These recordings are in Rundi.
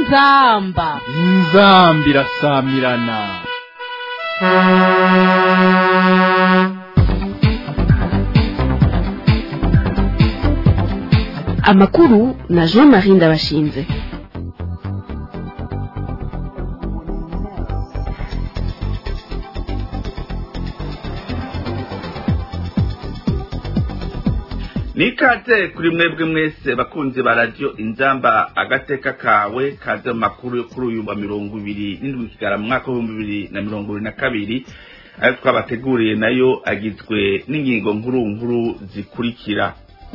inzamba inzambi irasamirana amakuru na jean marie ndabashinze nikaze kuri mwebwe mwese bakunzi ba radiyo inzamba agateka kawe kaze mu makuru yo kuri uyu wa mirongo ibiri n'indwi kigara mu mwaka w'ibihumbi bibiri na mirongo ibiri na kabiri ayo twabateguriye nayo agizwe n'ingingo nkuru nkuru zikurikira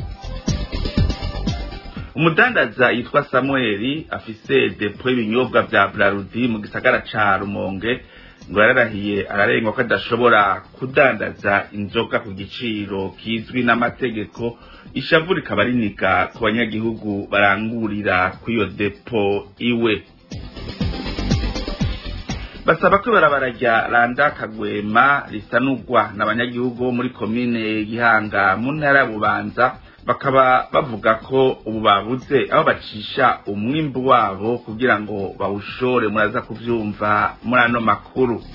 umudandaza yitwa samuel afise depo y'ibinyobwa vya brarudi mu gisagara ca rumonge ngo yararahiye ararengwa ko adashobora kudandaza inzoga ku giciro kizwi n'amategeko ishavu rikaba riniga ku banyagihugu barangurira kw'iyo depo iwe basaba ko ibarabara rya randa kagwema risanurwa n'abanyagihugu bo muri komine gihanga mu ntara ya bubanza bakaba bavuga ko ubu babuze aho bacisha umwimbu wabo kugira ngo bawushore muraza kuvyumva muri ano makuru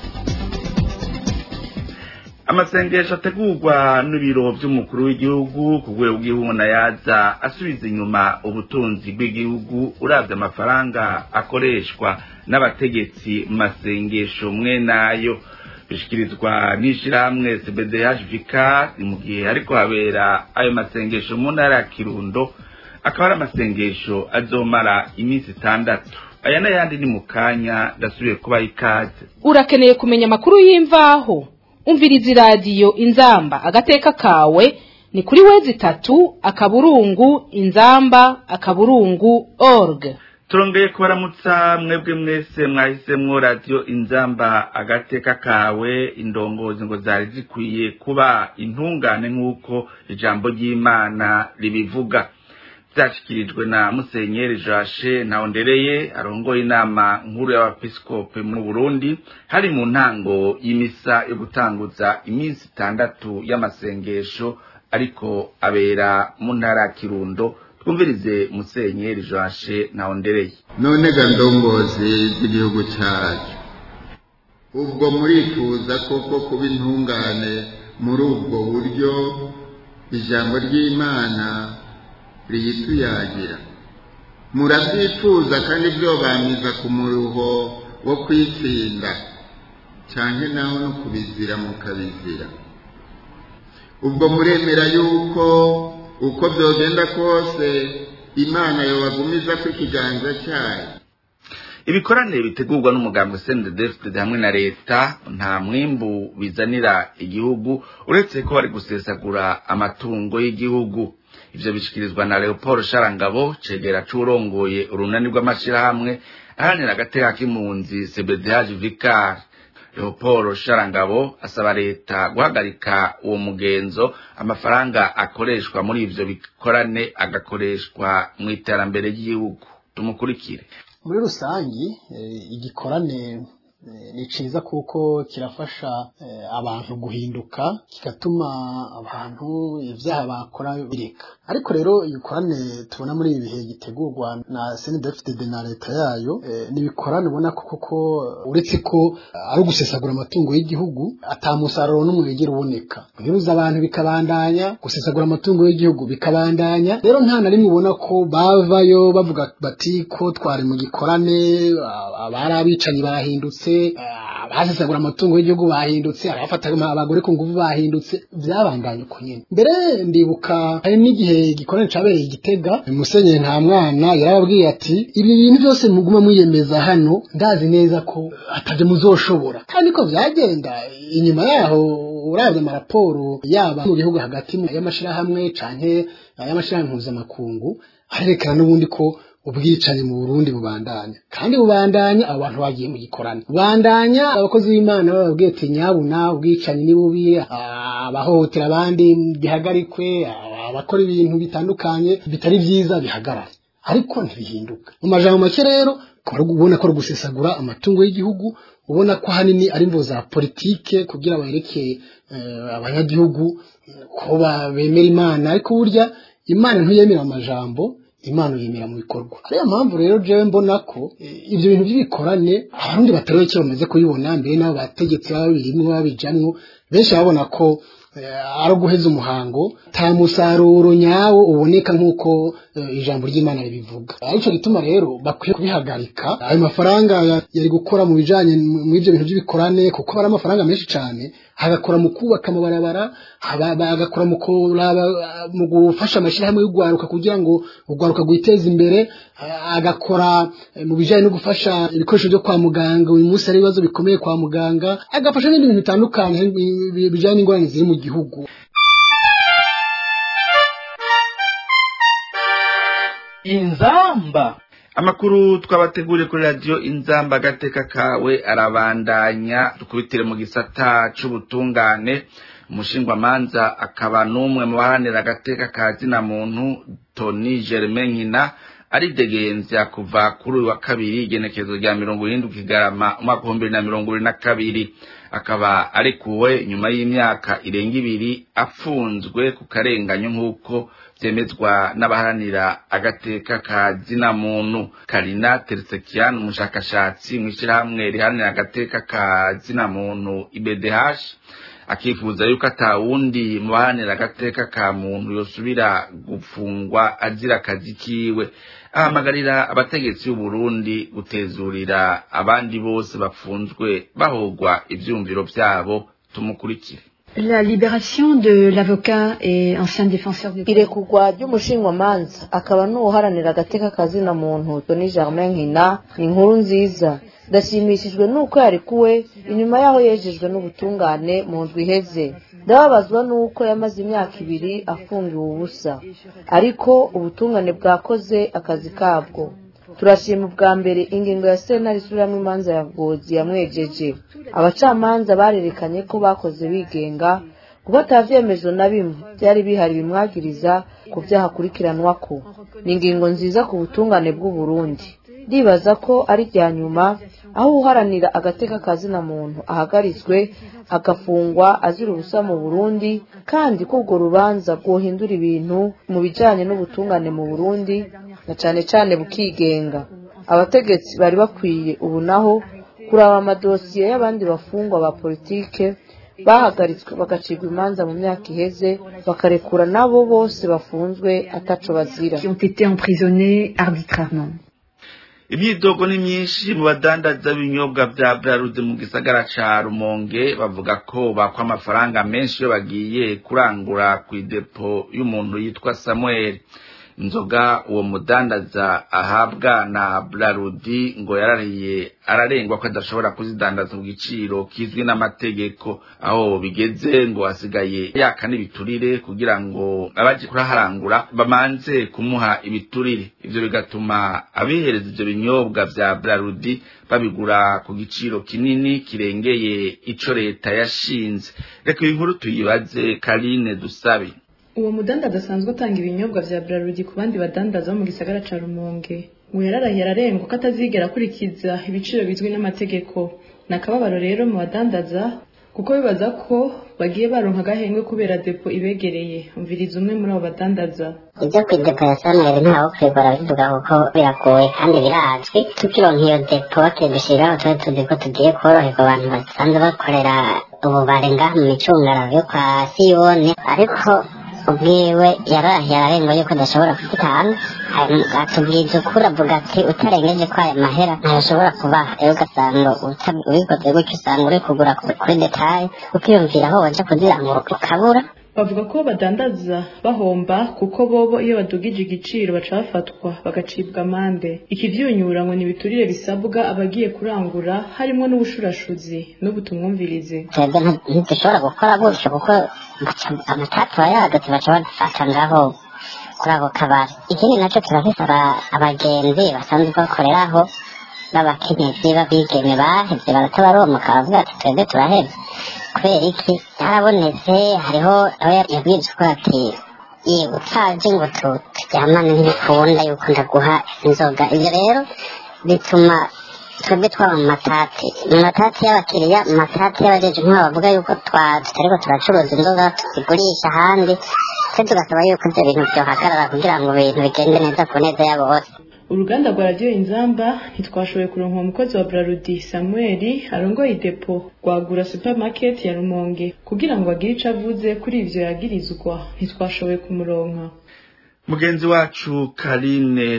amasengesho ategurwa n'ibiro vy'umukuru w'igihugu ku rwego rw'igihugu yaza asubiza inyuma ubutunzi bw'igihugu uravye amafaranga akoreshwa n'abategetsi mu masengesho mwe nayo bishikirizwa n'ishirahamwe cbdhvk ni mu gihe ariko habera ayo masengesho mu ntara ya kirundo akaba ari amasengesho azomara iminsi itandatu aya n'ayandi ni mu kanya ndasubiye kubaha ikaze urakeneye kumenya amakuru y'imvaho umviriza iradiyo inzamba agateka kawe ni kuri wezi itatu akaburungu inzamba akaburungu org turongeye kubaramutsa mwebwe mwese mwahisemwo radiyo inzamba agateka kawe indongozi ngo zari zikwiye kuba intungane nk'uko ijambo ry'imana ribivuga byashyikirijwe na musenyeri jashe ntawondereye arongoye inama nkuru y'abepiskope mu burundi hari mu ntango y'imisa yo gutanguza iminsi itandatu y'amasengesho ariko abera mu ntara ya kirundo twumvirize musenyeri jashe ntawondereye none ga ndongozi z'igihugu cyacu ubwo murifuza koko kuba intungane muri ubwo buryo ijambo ry'imana riyituyagira murabyifuza kandi byobamiza ku muruho wo kwitsinda cyane naho no kubizira mukabizira ubwo muremera yuko uko byogenda kose imana yobagumiza ko ikiganza cyayo ibikoranire bitegurwa n'umugambwe sendedefide hamwe na leta nta mwimbu bizanira igihugu uretse ko bari gusesagura amatungo y'igihugu ivyo bishikirizwa na leopold sharangabo cegera c'urongoye urunani rw'amashirahamwe aharanira agateka k'impunzi cbdh vicar leopold sharangabo asaba leta guhagarika uwo mugenzo amafaranga akoreshwa muri ivyo bikorane agakoreshwa mu iterambere ry'igihugu tumukurikire muri rusangi igikorane ni cyiza kuko kirafasha abantu guhinduka kigatuma abantu ibyaha bakora bireka ariko rero ibikorane tubona muri ibi bihe gitegurwa na senedefitede na leta yayo ni ibikorane ubona ko koko uretse ko ari ugusesagura amatungo y'igihugu atamusaruro n'umwe wigera uboneka guheruza abantu bikabandanya gusesagura amatungo y'igihugu bikabandanya rero nta na rimwe ubona ko bavayo bavuga bati ko twari mu gikorane abari abicanyi bahindutse abasesagura amatungo y'igihugu bahindutse abafata abagore ku nguvu bahindutse byabandanye uko nyine mbere ndibuka hari n'igihe gikorane cabereye igitega musenyeri nta mwana yarababwiye ati ibi bintu byose muguma mwiyemeza hano ndazi neza ko atavyo muzoshobora kandi ko vyagenda inyuma yaho uravye amaraporo yaba mu gihugu hagati y'amashirahamwe canke y'amashirahamwe mpuzamakungu arerekana n'ubundi ko ubwicanyi mu Burundi bubandanya kandi bubandanya abo bantu bagiye mu gikorane bubandanya abakozi b'Imana bababwiye ati nyabuna ubwicanyi ni bubi abahohotera abandi bihagarikwe abakora ibintu bitandukanye bitari byiza bihagarare ariko ntibihinduka mu majambo make rero ubona ko ari ugusesagura amatungo y'igihugu ubona ko ahanini ari imvo za politike kugira bereke abanyagihugu ko bemera imana ariko burya imana ntiyemera amajambo imana yemera mu bikorwa ariyo mpamvu rero jewe mbona ko eh, ibyo bintu by'ibikorane abarundi batari bake bamaze kubibona mbere n'abo bategetsi baba birimwo babijamwo benshi babona ko eh, ari uguheza umuhango nta musaruro nyawo uboneka nk'uko eh, ijambo ry'imana ribivuga aricyo gituma rero bakwiye kubihagarika ayo mafaranga ya- yari gukora mu bijanye mu ivyo bintu by'ibikorane kuko ari amafaranga menshi cyane hagakora mu kubaka amabarabara haba- bagakora mu kuraba mu gufasha amashyirahamwe y'urwaruka kugira ngo urwaruka rwiteze imbere a- agakora eh, mu bijanye no gufasha ibikoresho byo kwa muganga uyu munsi hari ibibazo bikomeye kwa muganga agafasha n'ibindi bintu bitandukanye bi- bi- bijanye n'ingorane ziri mu gihugu inzamba amakuru twabateguriye kuri radiyo inzamba agateka kawe arabandanya dukubitire mu gisata c'ubutungane umushingwamanza akaba n'umwe mu baharanira agateka ka zina muntu toni germain nkina aridegenza kuva kuri uyu wa kabiri igenekerezo rya mirongo irindwi kigarama umwaka w'ibihumbi bibiri na mirongo ibiri na kabiri akaba arekuwe nyuma y'imyaka irenga ibiri afunzwe ku karenganyo nk'uko byemezwa n'abaharanira agateka ka zina muntu karina teresekian umushakashatsi mu ishyirahamwe riharanira agateka ka zina muntu ibedh akifuza yuko atawundi mu baharanira agateka ka muntu yosubira gufungwa azira akazi kiwe ahamagarira abategetsi b'uburundi gutezurira abandi bose bafunzwe bahogwa ivyumviro vyabo tumukurikire La libération de l'avocat et ancien défenseur des irekurwa ry'umushingwamanza akaba n'uwuharanira agateka kazina muntu toni germain nkina ni inkuru nziza ndashimishijwe n'uko yarekuwe inyuma y'aho yejejwe n'ubutungane mu ndwi iheze ndababazwa n'uko yamaze imyaka ibiri afungiwe ubusa ariko ubutungane bwakoze akazi kabwo turashima ubwa mbere ingingo ya sentare isubiramo imanza ya ngozi yamwejeje abacamanza barerekanye ko bakoze bigenga kuba atavyemezo na bimwe byari bihari bimwagiriza ku byaha akurikiranwa ko ni ingingo nziza ku butungane bw'uburundi ndibaza ko ari rya nyuma aho uharanira agateka kazina muntu ahagaritswe agafungwa azira ubusa mu burundi kandi ko urwo rubanza rwohindura ibintu mu bijanye n'ubutungane mu burundi na cane cane bukigenga abategetsi bari bakwiye ubu naho kuraba amadosiye y'abandi bafungwa ba politike bahagaritswe bagacirwa imanza mu myaka iheze bakarekura nabo bose bafunzwe ataco bazira qui ont été emprisonnés arbitrairement. imyidogo ni myinshi mu badandaza b'ibinyobwa bya burarude mu gisagara ca rumonge bavuga ko bakwa amafaranga menshi iyo bagiye kurangura ku idepo y'umuntu yitwa samuel inzoga uwo mudandaza ahabwa na burarudi ngo yarariye ararengwa ko adashobora kuzidandaza ku giciro kizwi n'amategeko aho bigeze ngo hasigaye yaka n'ibiturire kugira ngo abaje kuraharangura bamanze kumuha ibiturire ivyo bigatuma abihereza ivyo binyobwa vya burarudi babigura ku giciro kinini kirengeye ico leta yashinze reka iyi nkuru tuyibaze karine dusabe uwo mudandaza asanzwe atanga ibinyobwa vya Braludi ku bandi badandaza bo mu gisagara ca Rumonge ngo yararahiye ararengwa ko atazigera akurikiza ibiciro bizwi n'amategeko ni akababaro rero mu badandaza kuko bibaza ko bagiye baronka agahengwe kubera depo ibegereye umviriza umwe muri abo badandaza ibyo ku idepo ya saneri ntawe kwigora bivuga kuko biragoye kandi birazwi tukironka iyo depo bakidushyiriraho tuba tuzi ko tugiye koroherwa abantu basanzwe bakorera ububare ngaha mu micungararo yo kwa siyone ariko ubwiwe yarahiye ararengwa yuko adashobora kuzitanga atubwiza ukuri avuga ati utarengeje ko aya mahera ntayashobora kubaha rero ugasanga ubikoze gutyo usanga uri kugura kuri detaye ukiyumvira aho waja kuzirangura ukabura bavuga ko badandaza bahomba kuko bobo iyo badugije igiciro baca bafatwa bagacibwa amande ikivyunyura ngo ni ibiturire bisabwa abagiye kurangura harimo n'ubushurashuzi n'ubu tumwumvirize twebwe ntidushobora gukora gutyo kuko amatatu yayagatse baca badufata ngaho kuri ako kabari ikindi nacyo turafise abagenzi basanzwe bakoreraho b'abakenyezi b'abigeme bahevye baratabaromoka baravuga ati twebwe turahevye kubera iki yarabonetse hariho aho yabwirizwa ko ati ye utaje ngo turyamane ntibikunda yuko ndaguha inzoga ivyo rero bituma twebwe twaba mu matati mu matati y'abakiriya mu matati y'abajeje nk'aho bavuga yuko twa tutariko turacuruza inzoga tuzigurisha ahandi twe tugasaba yuko ibyo bintu byohagarara kugira ngo ibintu bigende neza ku neza ya bose uruganda rwa radiyo inzamba ntitwashoboye kuronka umukozi wa brarudi samuel arongoye idepo rwagura supermarket ya rumonge kugira ngo agire ico avuze kuri ivyo yagirizwa ntitwashoboye kumuronka mugenzi wacu karine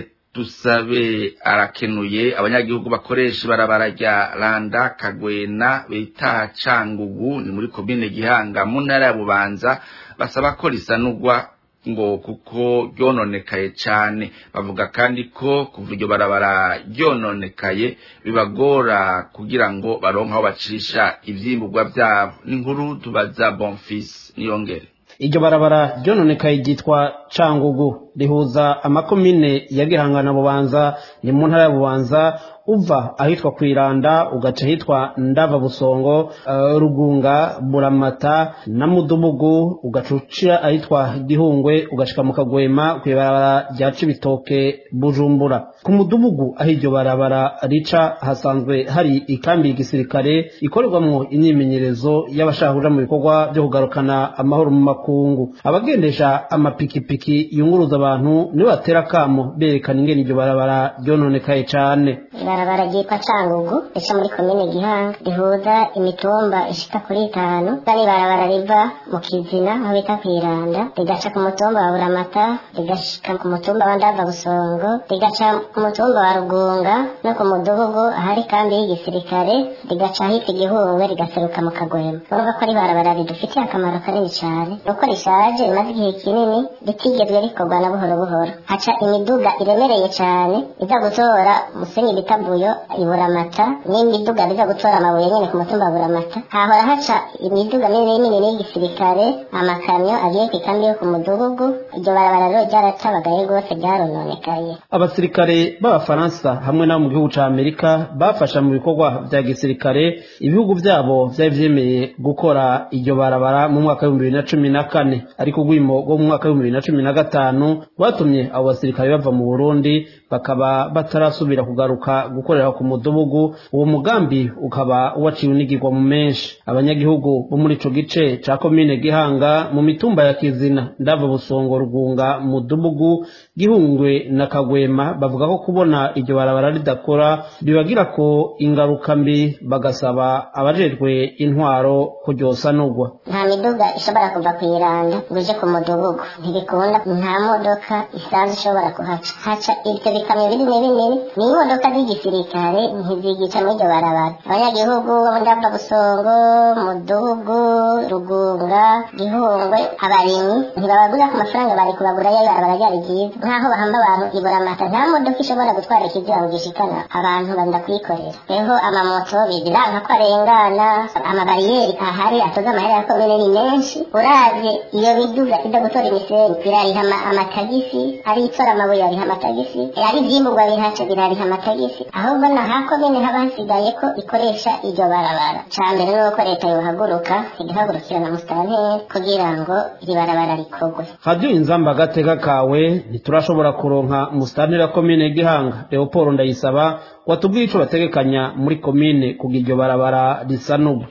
dusabe arakenuye abanyagihugu bakoresha ibarabara rya randa kagwena bita cangugu ni muri komine gihanga mu ntara ya bubanza basaba ko risanurwa ngo kuko ryononekaye cyane bavuga kandi ko kuva iryo barabara ryononekaye bibagora kugira ngo baronke aho bacisha ivyimburwa vyabo n'inkuru tubaza bonfisi niyongere iryo barabara ryononekaye ryitwa cangugu rihuza amakomine ya gihanga na bubanza ni mu ntara ya bubanza uva ahitwa kwiranda ugaca ahitwa ndava busongo uh, rugunga buramata na mudubugu ugaca uca ahitwa gihungwe ugashika mu kagwema kw'ibarabara rya cibitoke bujumbura ku mudubugu aho iryo barabara rica hasanzwe hari ikambi y'igisirikare ikorerwamwo imyimenyerezo y'abashaka kuja mu bikorwa vyo kugarukana amahoro mu makungu abagendesha amapikipiki yunguruza abantu nibo batera akamo berekana ingene iryo barabara ryononekaye cane ibarabara ryitwa cangugu rica muri komine gihanga rihuza imitumba ishika kuri itanu kandi ibarabara riva mu kizina aho bita kwiranda rigaca ku mutumba wa buramata rigashika ku mutumba wa ndava busongo rigaca ku mutumba wa rugunga no ku mudugugu ahari kambi y'igisirikare rigaca ahitwa igihungwe rigaseruka mu kagwema urumva ko ari ibarabara ridufitiye akamaro kanini cyane nuko rishaje rimaze igihe kinini ritigezwe rikorwa na buhoro buhoro haca imiduga iremereye cyane iza gutora umusenyi bita buyo iburamata n'imiduga biza gutora amabuye nyine ku mutumba wa buramata hahora haca imiduga minini minini y'igisirikare amakamyo agiye ku ikambi yo ku mudugugu iryo barabara rero ryaratabagaye rwose ryarononekaye abasirikare b'abafaransa hamwe n'abo mu gihugu ca amerika bafasha mu bikorwa vya gisirikare ibihugu vyabo vyari vyemeye gukora iryo barabara mu mwaka w'ibihumbi bibiri na cumi na kane ariko urwimo rwo mu mwaka w'ibihumbi bibiri na cumi na gatanu rwatumye abo basirikare bava mu burundi bakaba batarasubira kugaruka gukorera ku mudugugu uwo mugambi ukaba waciwe unigirwa mu menshi abanyagihugu bo muri ico gice ca komine gihanga mu mitumba ya kizina ndava busongo rugunga mudugugu gihungwe na kagwema bavuga ko kubona iryo barabara ridakora bibagira ko ingaruka mbi bagasaba abajejwe intwaro ko ryosanurwa nta miduga ishobora kuva ku iranda ngo ije ku mudugugu ntibikunda nta modoka isanzwe ishobora kuhaca haca ibyo bikamyo binini binini ni imodoka z'igisirikare ntizigica muri iryo barabara abanyagihugu bo ndava busongo mudugugu rugunga gihungwe abarimyi ntibabagura ku mafaranga bari kubagura yo ibarabara ryari ryiza nk'aho bahamba abantu iburamata nta modoka ishobora gutwara ikiziba ngo gishikana abantu banda kwikorera reho amamoto biziranka ko arengana amabariyeri ahari atoza amahera ya komine ni menshi uravye iyo miduga ida gutora imisenyi birariha amatagisi ari itora amabuye ariha amatagisi ari ivyimburwa bihaca birariha amatagisi ahubwo na ha komine haba hasigaye ko ikoresha iryo barabara ca mbere nuko leta yohaguruka igahagurukira na musitanteri kugira ngo iri barabara rikorwe radiyo inzamba agateka kawe ntiturashobora kuronka musitanteri wa komine gihanga leopold ndayisaba ngo atubwire ico bategekanya muri komine kugira iryo barabara risanurwe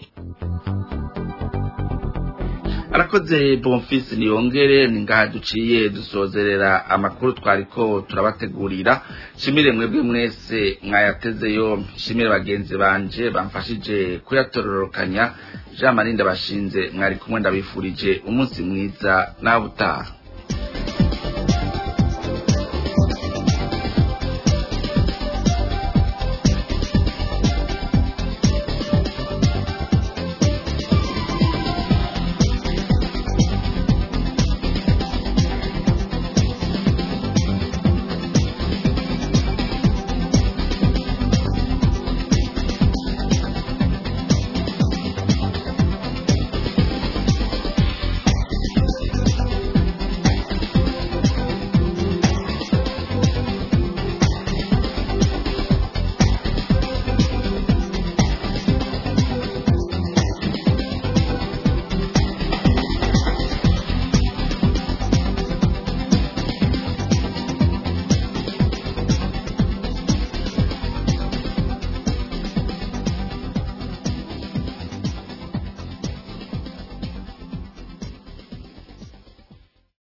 arakoze bonfisi niyongere ni ngaha duciye dusozerera amakuru twariko turabategurira shimire mwebwe mwese mwayateze yompi shimire bagenzi banje bamfashije kuyatororokanya jean marie ndabashinze mwari kumwe ndabifurije umunsi mwiza nawe utaha